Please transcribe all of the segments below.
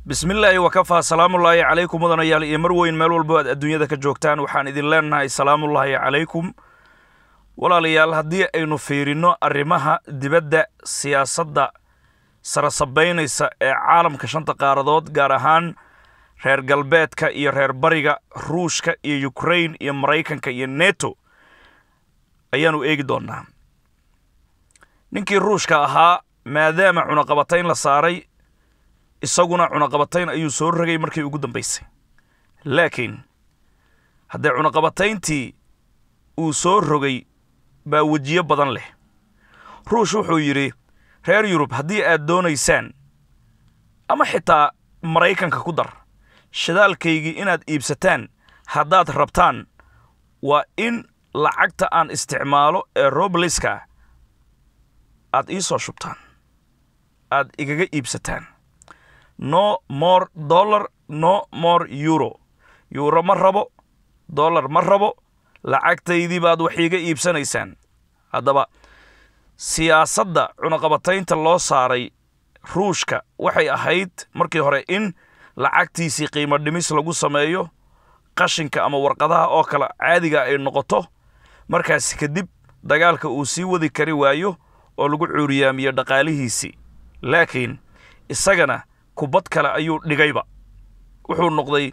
bismillaahi wakafaa salaamullaahi calaykum mudanayaal iyo mar weyn meel walbo aad adduunyada ka joogtaan waxaan idin leenahay salaamullaahi calaykum walaalayaal haddii aynu fiirinno arrimaha dibadda siyaasadda sarasabaynaysa ee caalamka shanta qaaradood gaar ahaan reer galbeedka iyo reer bariga ruushka iyo ukrain iyo maraykanka iyo neto ayaanu eegi doonnaa ninkii ruushka ahaa maadaama cunaqabatayn la saaray isaguna cunaqabatayn ayuu soo rogay markii ugu dambaysay laakiin haddee cunaqabatayntii uu soo rogay baa wejiyo badan leh ruush wuxuu yidhi reer yurub haddii aad doonaysaan ama xitaa maraykanka ku dar shidaalkaygii inaad iibsataan haddaad rabtaan waa in lacagta aan isticmaalo ee robliska aad ii soo shubtaan aad igaga iibsataan no more dollar no more euro yuuro ma rabo dollar ma rabo lacagtaydii baad wax iiga iibsanaysaan haddaba siyaasadda cunaqabataynta loo saaray ruushka waxay ahayd markii hore in lacagtiisii qiimo dhimis lagu sameeyo qashinka ama warqadaha oo kale caadiga ay noqoto markaas kadib dagaalka uu sii wadi kari waayo oo lagu cuuriyaamiyo dhaqaalihiisii laakiin isagana kubad kale ayuu dhigayba wuxuu noqday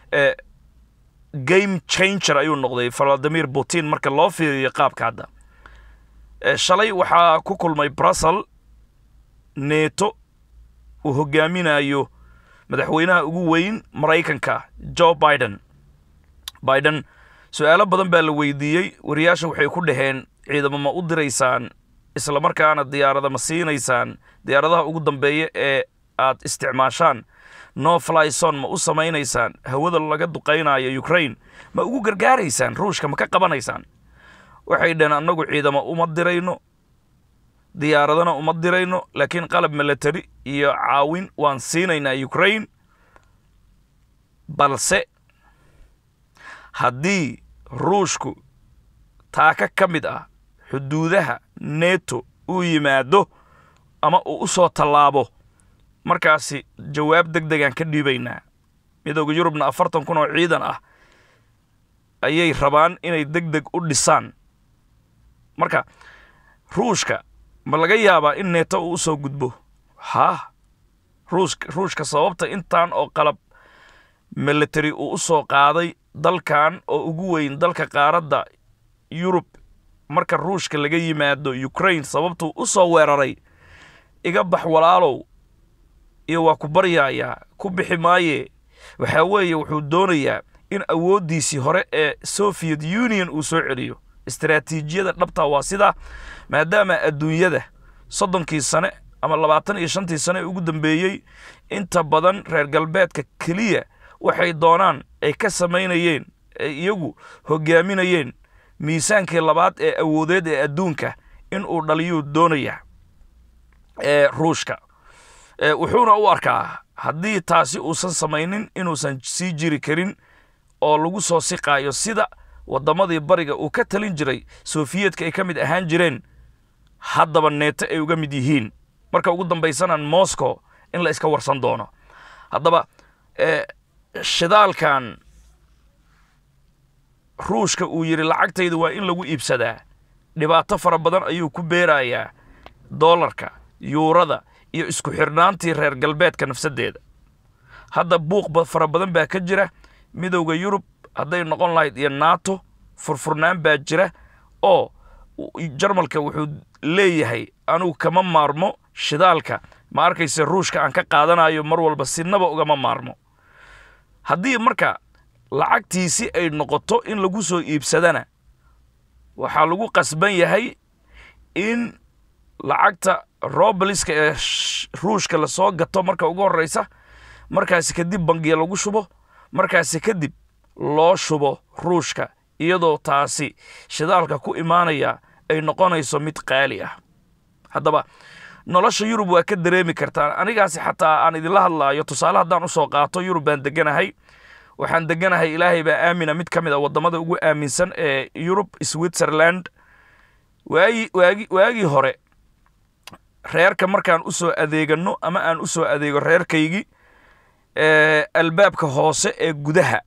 game changer ayuu noqday valadimir putin marka loo fiiriyo qaabka hadda shalay waxaa ku kulmay brussel neto uu hogaaminayo madaxweynaha ugu weyn maraykanka joe biden biden su-aalo badan baa la weydiiyey wariyaasha waxay ku dhaheen ciidamo ma u diraysaan isla markaana diyaarada ma siinaysaan diyaaradaha ugu dambeeya ee aad isticmaashaan no flyson ma u samaynaysaan hawada laga duqaynayo ukrain ma ugu gargaaraysaan ruushka ma ka qabanaysaan waxay dhaheen annagu ciidamo uma dirayno diyaaradana uma dirayno laakiin qalab milatary iyo caawin waan siinaynaa ukrain balse haddii ruushku taaka ka mid ah xuduudaha neto uu yimaado ama uu u soo tallaabo markaasi jawaab deg degaan ka dhiibaynaa midooda yurubna afartan kun oo ciidan ah ayay rabaan inay deg deg u dhisaan marka ruushka ma laga yaabaa in neeto uu u soo gudbo haa ruushka ruushka sababta intaan oo qalab military uu u soo qaaday dalkan oo ugu weyn dalka qaaradda yurub marka ruushka laga yimaado ukrain sababtuu u soo weeraray iga bax walaalow iyo waa ku baryaayaa ku bixi maaye waxaa weeye wuxuu doonayaa in awooddiisii hore ee soviet union uu soo celiyo istaraatiijiyada dhabta waa sidaa maadaama adduunyada soddonkii sane ama labaatan iyo shantii sane ugu dambeeyey inta badan reer galbeedka keliya waxay doonaan ay ka samaynayeen ay iyagu hogaaminayeen miisaankii labaad ee awoodeed ee adduunka in uu dhaliyuu doonayaa ee ruushka wuxuuna u arkaa haddii taasi uusan samaynin inuusan sii jiri karin oo lagu soo siqaayo sida waddamadii bariga uu ka talin jiray sofiyeetka ay ka mid ahaan jireen haddaba neeto ay uga mid yihiin marka ugu dambaysanaan moscow in la iska warsan doono haddaba shidaalkan ruushka uu yidhi lacagtayda waa in lagu iibsadaa dhibaato fara badan ayuu ku beerayaa doolarka yuurada iyo isku xirnaantii reer galbeedka nafsaddeeda hadda buuq fara badan baa ka jira midowda yurub hadday noqon lahayd iyo nato furfurnaan baa jira oo jarmalka wuxuu leeyahay anugu kama maarmo shidaalka ma arkayse ruushka aan ka qaadanayo mar walba sinaba ugama maarmo haddii marka lacagtiisi ay noqoto in lagu soo iibsadana waxaa lagu qasban yahay in lacagta robeliska ee ruushka lasoo gato marka ugu horreysa markaasi kadib bangiya lagu shubo markaasi kadib loo shubo ruushka iyadoo taasi shidaalka ku imaanaya ay noqonayso mid qaali ah haddaba nolosha yurub waa ka dareemi kartaan anigaasi xataa aan idinla hadlaayo tusaale haddaan u soo qaato yurub baan deganahay waxaan deganahay ilaahay baa aamina mid ka mid a waddamada ugu aaminsan ee yurub switzerland waagi waagi waagii hore reerka markaan u soo adeegano ama aan u soo adeego reerkaygii albaabka hoose ee gudaha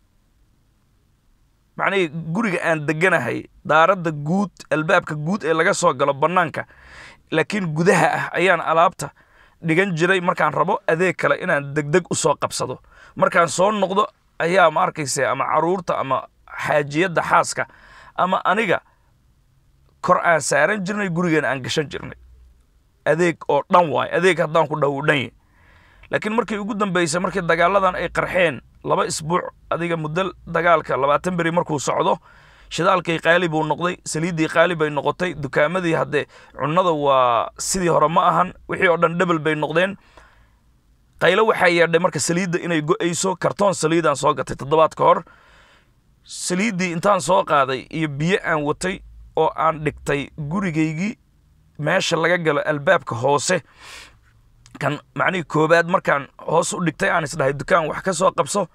macnihii guriga aan deganahay daaradda guud albaabka guud ee laga soo galo bannaanka laakiin gudaha ah ayaan alaabta dhigan jiray markaan rabo adeeg kale inaan degdeg u soo qabsado markaan soo noqdo ayaa ma arkaysa ama caruurta ama xaajiyadda xaaska ama aniga kor aan saaran jirnay gurigeena aan gashan jirnay adeeg oo dhan waay adeeg haddaan ku dhawo dhan yahy laakiin markii ugu dambaysay markii dagaaladan ay qarxeen laba isbuuc adiga muddo dagaalka labaatan beri markuu socdo shidaalkii qaali buu noqday saliiddii qaali bay noqotay dukaamadii haddee cunnada waa sidii hore ma ahan wixii oo dhan dhebel bay noqdeen qaylo waxaa yeedhay marka saliidda inay go'ayso kartoon saliidaan soo gatay toddobaad ka hor saliiddii intaan soo qaaday iyo biyo aan watay oo aan dhigtay gurigaygii meesha laga galo albaabka hoose kan macnihii koobaad markaan hoos u dhigtay aan isdhahay dukaan wax ka soo qabso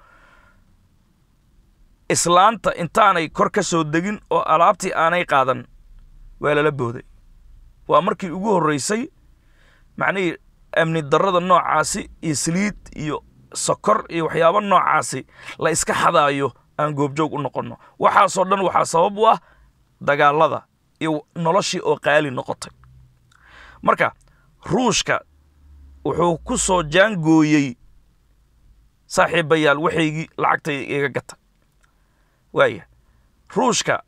islaanta intaanay kor ka soo degin oo alaabtii aanay qaadan waa lala booday waa markii ugu horreysay macnihii amni darrada noocaasi iyo saliid iyo sokor iyo waxyaabo noocaasi la iska xadaayo aan goobjoog u noqonno waxaasoo dhan waxaa sabab u ah dagaalada iyo noloshii oo qaali noqotay marka ruushka wuxuu ku soo jaangooyey saaxiibayaal waxaygii lacagtay iga gata waaya ruushka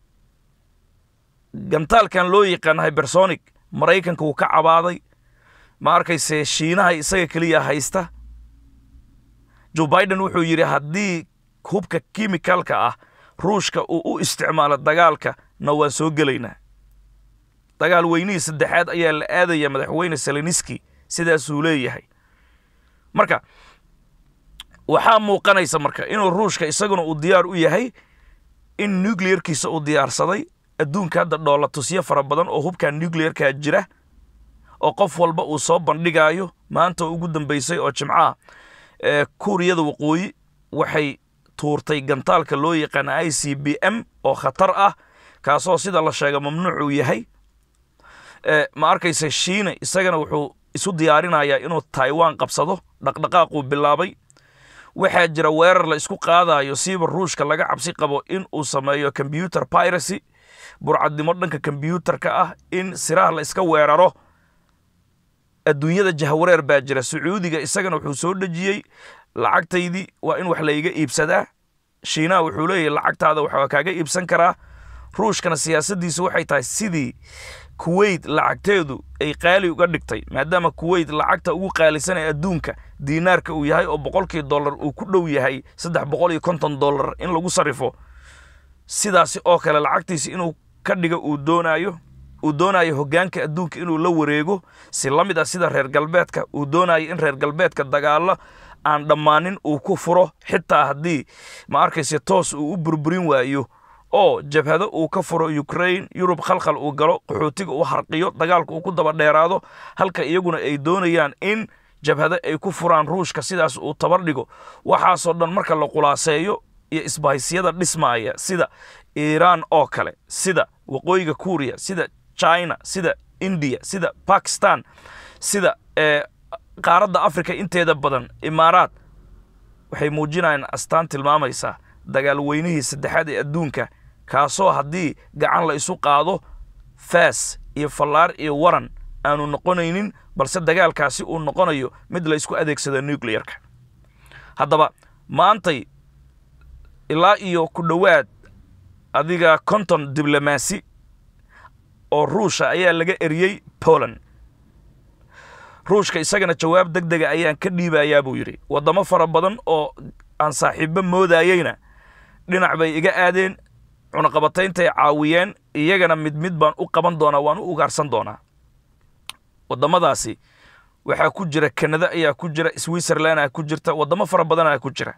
gantaalkan loo yaqaan hybersonic maraykanka wuu ka cabaaday ma arkayse shiinaha isaga keliya haysta joe biden wuxuu yidhi haddii hubka kimikalka ah ruushka uu u isticmaalo dagaalka na waan soo gelaynaa dagaal weynihii saddexaad ayaa la aadaya madaxweyne seleniski sidaasuu leeyahay marka waxaa muuqanaysa marka inuu ruushka isaguna uu diyaar u yahay in nuclearkiisa uu diyaarsaday adduunka hadda dhoola tusyo fara badan oo hubkan nuclearkaa jira oo qof walba uu soo bandhigaayo maanta ugu dambaysay oo jimcaha kuuriyada waqooyi waxay tuurtay gantaalka loo yaqaana i c b m oo khatar ah kaasoo sida la sheega mamnuuc uu yahay ma arkaysa shiina isagana wuxuu isu diyaarinayaa inuu taiwan qabsado dhaqdhaqaaquu bilaabay waxaa jira weerar la isku qaadayo siiba ruushka laga cabsi qabo in uu sameeyo combyuter piracy burcadnimo dhanka kombyuutarka ah in siraha la iska weeraro adduunyada jahwareer baa jira sacuudiga isagana wuxuu soo dhejiyey lacagtaydii waa in wax layga iibsadaa shiinaha wuxuu leeyahay lacagtaada waxaa kaaga iibsan karaa ruushkana siyaasaddiisu waxay tahay sidii kuweyt lacagteedu ay qaali uga dhigtay maadaama kuweyt lacagta ugu qaalisan ee adduunka diinaarka uu yahay oo boqolkii dollar uu ku dhow yahay saddex boqol iyo konton dollar in lagu sarrifo sidaasi oo kale lacagtiisi inuu ka dhigo uu doonaayo uu doonayo hoggaanka adduunka inuu la wareego si la mid ah sida reer galbeedka uu doonayo in reer galbeedka dagaallo aan dhammaanin uu ku furo xitaa haddii ma arkayse toos uu u burburin waayo oo jabhado uu ka furo ukraine yurub khalkhal uu galo qaxootiga uu harqiyo dagaalka uu ku daba dheeraado halka iyaguna ay doonayaan in jabhado ay ku furaan ruushka sidaas uu tabar dhigo waxaasoo dhan marka la khulaaseeyo iyo isbahaysiyada dhismaaya sida iiraan oo kale sida waqooyiga kuuriya sida china sida indiya sida bakistan sida qaaradda africa inteeda badan imaaraad waxay muujinayaan astaan tilmaamaysaa dagaal weynihii saddexaad ee adduunka kaasoo haddii gacan la isu qaado faas iyo fallaar iyo waran aanu noqonaynin balse dagaalkaasi uu noqonayo mid la isku adeegsado nuclearka haddaba maantay ilaa iyo ku dhowaad adiga konton diblomaasi oo ruusha ayaa laga eriyey poland ruushka isagana jawaab deg dega ayaan ka dhiibayaa buu yidhi waddamo fara badan oo aan saaxiibbo moodayeyna dhinac bay iga aadeen cunaqabatayntaay caawiyeen iyagana mid mid baan u qaban doonaa waan u ugaarsan doonaa waddamadaasi waxaa ku jira kanada ayaa ku jira switzerland aa ku jirta waddamo fara badanaa ku jira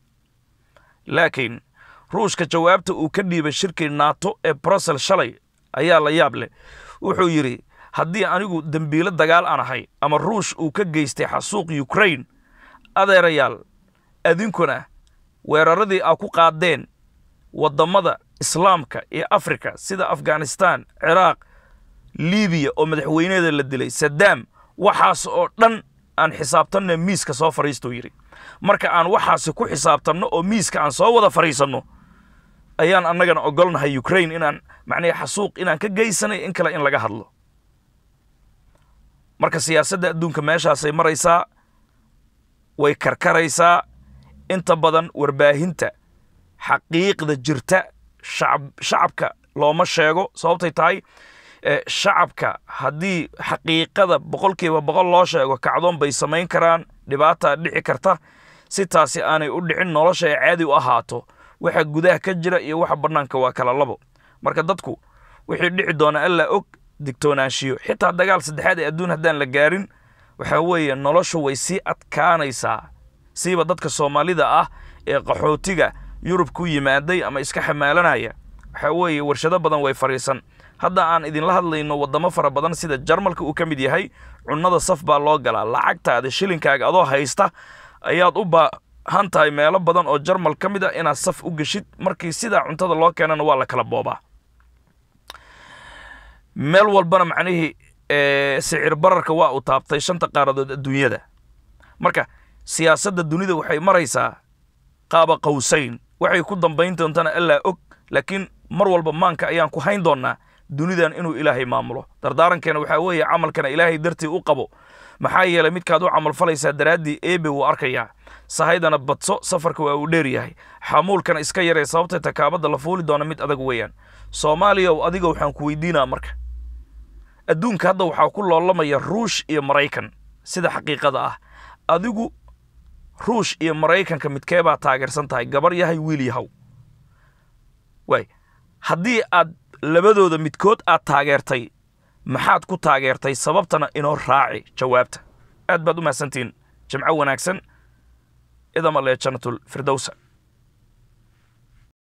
laakiin ruushka jawaabta uu ka dhiibay shirkii nato ee brussel shalay ayaa la yaab leh wuxuu yidhi haddii anigu dembiilo dagaal aan ahay ama ruush uu ka geystay xasuuq ukraine adeerayaal adinkuna weeraradii aa ku qaadeen waddamada islaamka iyo afrika sida afghanistan ciraaq libiya oo madaxweyneeda la dilay sadaam waxaas oo dhan aan xisaabtanno miiska soo fadhiistuu yidhi marka aan waxaasi ku xisaabtanno oo miiska aan soo wada fadhiisanno ayaan annagana ogolnahay ukraine inaan macnaha xasuuq inaan ka geysanay in kale in laga hadlo marka siyaasadda adduunka meeshaasay maraysaa way karkaraysaa inta badan warbaahinta xaqiiqda jirta shacab shacabka looma sheego sababtay tahay shacabka haddii xaqiiqada boqolkiiba boqol loo sheego kacdoon bay samayn karaan dhibaataa dhici karta si taasi aanay u dhicin nolosha ay caadi u ahaato waxa gudaha ka jira iyo waxa bannaanka waa kala labo marka dadku wixii dhici doona allaa og digtoonaanshiyo xitaa dagaal saddexaad ee adduun haddaan la gaarin waxaa weeye noloshu way sii adkaanaysaa siiba dadka soomaalida ah ee qaxootiga yurub ku yimaaday ama iska xamaalanaya waxaa weeye warshado badan way fadhiisan hadda aan idinla hadlayno waddamo fara badan sida jarmalka uu ka mid yahay cunnada saf baa loo galaa lacagtaada shilinkaaga adoo haysta ayaad u baahan tahay meelo badan oo jarmal ka mid a inaad saf u geshid markii sidaa cuntada loo keenana waa la kala boobaa meel walbana macnihii sicir bararka waa uu taabtay shanta qaaradood adduunyada marka siyaasadda dunida waxay maraysaa qaaba qawsayn waxay ku dambayn doontana allaa og laakiin mar walba maanka ayaan ku hayn doonnaa dunidan inuu ilaahay maamulo dardaarankeena waxaa weeye camalkana ilaahay dartii u qabo maxaa yeelay midkaad u camalfalaysaa daraaddii eebe wuu arkayaa sahaydana badso safarka waa uu dheer yahay xamuulkana iska yaree sababtay takaabadda la fuuli doona mid adag weeyaan soomaaliya adiga waxaan ku weydiinaa marka adduunka hadda waxaa ku loolamaya ruush iyo maraykan sida xaqiiqada ah adigu ruush iyo maraykanka midkeebaa taageersan tahay gabar yahay wiil yahow waay haddii aad labadooda midkood aad taageertay maxaad ku taageertay sababtana inoo raaci jawaabta aad baad u mahadsantihiin jimco wanaagsan idama lee jannatul firdowsa